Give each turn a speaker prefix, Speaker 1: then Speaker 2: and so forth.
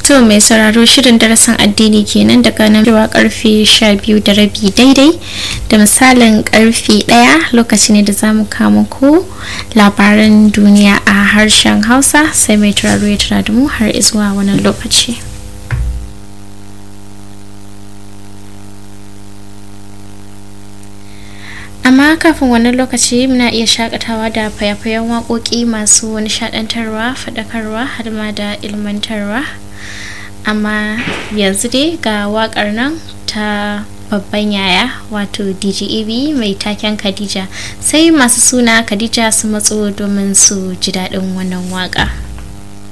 Speaker 1: To mai sauraro shirin darasin addini kenan daga nan zuwa karfe 12 da rabi daidai da misalin karfe 1 lokaci ne da zamu kama ku labaran duniya a harshen Hausa sai mai turaro ya tura da mu har zuwa wannan lokaci. amma kafin wannan lokaci muna iya shakatawa da fayafayen waƙoƙi masu nishaɗantarwa faɗakarwa har ma da ilmantarwa amma yanzu dai ga waƙar nan ta babban yaya wato djeb mai taken khadija sai masu suna khadija su matso domin su ji daɗin wannan waƙa.